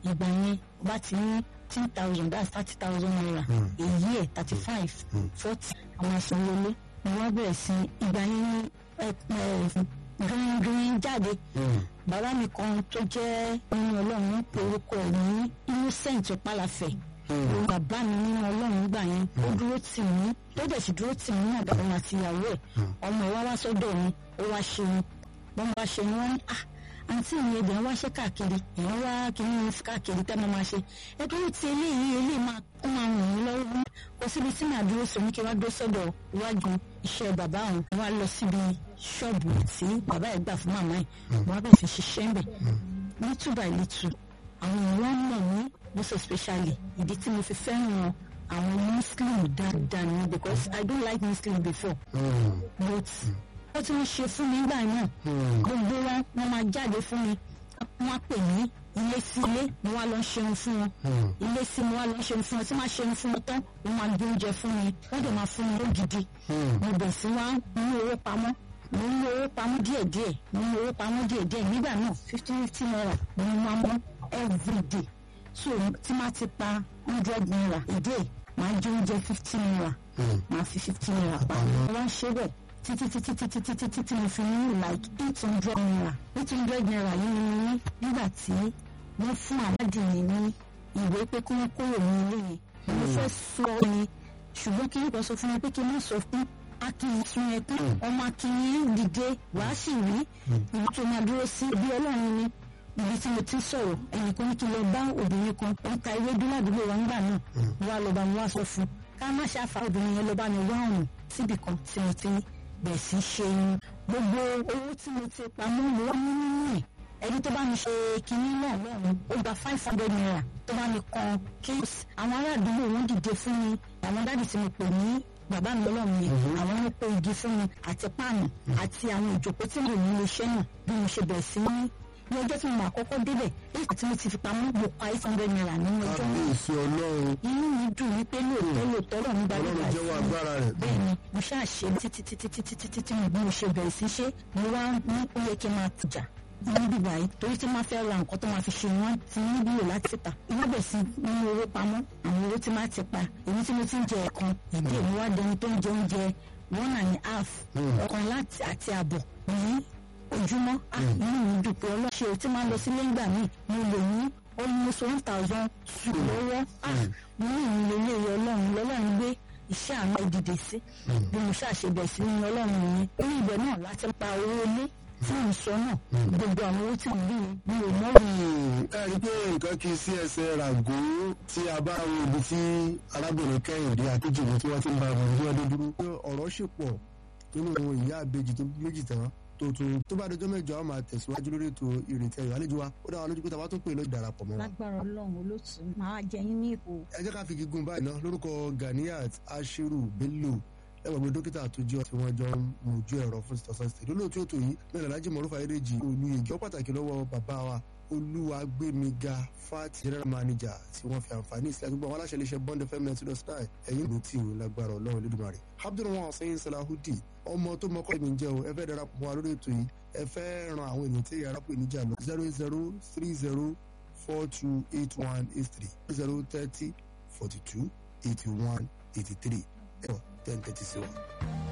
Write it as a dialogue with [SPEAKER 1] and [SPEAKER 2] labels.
[SPEAKER 1] ìgbà yẹn bá ti ní ten thousand that's thirty thousand naira èyí ẹ̀ thirty five forty àwọn asanwóolé ni wọ́n bẹ̀rẹ̀ sí ìgbà yẹn ní green green jáde bàbá mi kan tó jẹ́ nínú ọlọ́run orúkọ ẹ̀ ní innocent ọ̀pálàfẹ́ bàbá mi nínú ọlọ́run gbà yẹn ó dúró tì mí tó dẹ̀ sì dúró tì mí náà òun àti ìyàwó ẹ̀ ọmọ ẹ̀ wá wá sọ́dọ̀ mi ó wá ṣe ni wọ́n bá ṣe ni wọ́n ní ah àǹtí mi ẹ̀dẹ̀ ń wáṣẹ́ káàkiri èèyàn wá kìíní ní káàkiri tẹ́ mo máa ṣe ẹgbẹ́ ó ti eléyìí eléyìí máa ó máa ràn mí lọ́wọ́ kò síbi tí màá dúró sọ ní kí wá dúró sọ́dọ̀ iwájú iṣẹ́ bàbá òun wá lọ síbi ṣọ́ọ̀bù tí bàbá ẹ̀ gbà fún màmá ẹ̀ wọ́n á bẹ̀ fi ṣiṣẹ́ ń bẹ̀ little by little àwọn èèyàn mọ̀ mí most especially ìdí tí mo fi fẹ́ràn àwọn muslim dáadáa ni because I don't like muslim before but ó ti ń ṣe fún mi nígbà náà gbogbo wọn wọn máa jáde fún mi wọn á pè mí ilé sí ilé mo wá lọ ṣeun fún wọn ilé sí mo wá lọ ṣeun fún wọn tí máa ṣeun fún wọn tán wọn máa gbé oúnjẹ fún mi wọn dẹ̀ máa fún mi lógidi mo bẹ̀ sí wá mú owó pamọ́ mo ń lo owó pamọ́ díẹ̀díẹ̀ mo ń lo owó pamọ́ díẹ̀díẹ̀ nígbà náà fifty fifty naira mo ń máa mọ́ everyday so tí máa ti pa hundred naira a day máa jẹ oúnjẹ fifty naira máa fi fifty naira pa wọ́n ṣe bẹ́ẹ̀ títí títí títí títí títí mo fi ní like eight hundred naira eight hundred naira yìí ni mo ní nígbà tí wọ́n fún aládìní ní ìwé pé kí wọ́n kúrò ní ilé yẹn mo fẹ́ sọ ni ṣùgbọ́n kí n kò sọ fún mi pé kí n má sọ fún akínyìn sun ẹ tán ọmọ akínyìn dìde wàá sì rí ìlú tó máa dúró sí bí ọlọ́run ni ibi tí mo ti sọ̀rọ̀ ẹnìkan ní kí n lọ bá obìnrin kan ó ń ta ewédú ládùúgbò wa nígbà náà wá lọ bá mi wá sọ fún ká má ṣe àfa obìnrin yẹn lọ bá mi wá ọ̀hún síbì kan tí mo ti bẹ̀ sí ṣe irun gbogbo owó tí mo ti pamọ́ mo wá nínú ẹ̀ ẹni tó bá mi ṣe kinní náà lọ́run ó gba five hundred naira tó bá mi kan kíls àwọn ará àdúgbò wọn dìde fún mi àwọn dádì tí mo pè ní bàbá mi ọlọ́run yẹn àwọn ló pe igi fún mi àti páànù àti àwọn ìjòkó tí mo ní iléeṣẹ́ náà bí mo ṣe bẹ̀rẹ̀ sí ní ní ọjọ́ tí mo máa kọ́kọ́ débẹ̀ èyí tí mo ti fi pamọ́ mo pa eight hundred naira nínú ọjọ́ náà
[SPEAKER 2] kábíyèsí ọlọ́run
[SPEAKER 1] inú mi dùn wípé lóòótọ́ lóòótọ́ lọ́run gba
[SPEAKER 2] ọlọ́run
[SPEAKER 1] nígbà
[SPEAKER 2] jẹ́wọ́
[SPEAKER 1] sí
[SPEAKER 2] agbára rẹ̀.
[SPEAKER 1] bẹ́ẹ̀ ni mo ṣáà ṣe títí títí títí títí tí mo bí mo ṣe bẹ̀rẹ̀ sí ṣe mo wá ní ó yẹ kí n máa tìjà ní bíbá yìí torí tí máa fẹ́ ra nǹkan tó máa fi ṣe wọ́n ti ní bílò láti ta ìwọ́n bẹ̀ sí nínú owó pamọ́ àwọn owó tí máa ti pa èyí tí mo ti ń jẹ ẹ̀kan ìdí èmi wá dẹni tó ń jẹ oúnjẹ one and a half ọ̀kan láti àti àbọ̀ ní ojúmọ́ ah inú mi dùn pé ọlọ́ṣẹ́ o tí máa lọ sílé ńgbà míì mo lè ní almost one thousand two lọ́wọ́ ah mo ní ìrìn ilé ọlọ́run lọ́lọ́run gbé iṣẹ́ àná ìdìde sí bí mo ṣàṣebẹ̀ sí ní ọlọ́run yẹn orí ibẹ̀ náà láti pa owó ilé tí mo sọ náà gbogbo àwọn owó tí mo rí yẹn mi ò mọ́
[SPEAKER 2] ẹ rí i pé nǹkan kì í sí ẹsẹ̀ ràgó tí a bá wo ibi tí arábìnrin kẹ́hìndé akíjìmí tí wọ́n ti ń bá ọmọ ìlú ọdún dúró. pé ọ̀rọ̀ ṣì pọ̀ nínú àwọn ìyá àbejì tó méjì tán tó tún tó bá dọjọ́ mẹ́jọ a máa tẹ̀síwájú lórí ètò ìrètí ẹ̀yọ́ àlejò wa ó dá wa lójú pé tàbá tó pè ló darapọ̀ mọ́ wa.
[SPEAKER 1] lágbára ọlọ́run olóòtú máa jẹ yín ní ipò
[SPEAKER 2] ẹ jẹ́ ká fi gígùn báyìí náà lórúkọ Ganiat Ashiru Bello ẹwà gbé dókítà tó jẹ́ tí wọ́n jọ ń mojú ẹ̀rọ fún tọ̀sán sí lólóòtú ètò yìí mẹ́rin alájì mọ̀rúfà eréjì olú ìjọ pàtàkì lọ́wọ́ bàbá wa olúwagbémiga fat general manager tí wọ́n fi àǹfààní ìsìlẹ̀ gbogbo àwọn aláṣẹ iléeṣẹ́ bond fm ninety dot nine ẹ̀yìn ló tì í lágbára ọlọ́run lẹ́dùnmarè abdulrahman hussein salahudi ọmọ tó mọ kọ́ ìmìjẹ́ o ẹ fẹ́ darapọ̀ mọ́ wa lórí ètò yìí ẹ fẹ́ ran àwọn ènìyàn tí yàrá pè níjà lọ zero zero three zero four two eight one eight three zero thirty forty two eighty one eighty three ẹ̀ ten thirty sí wa.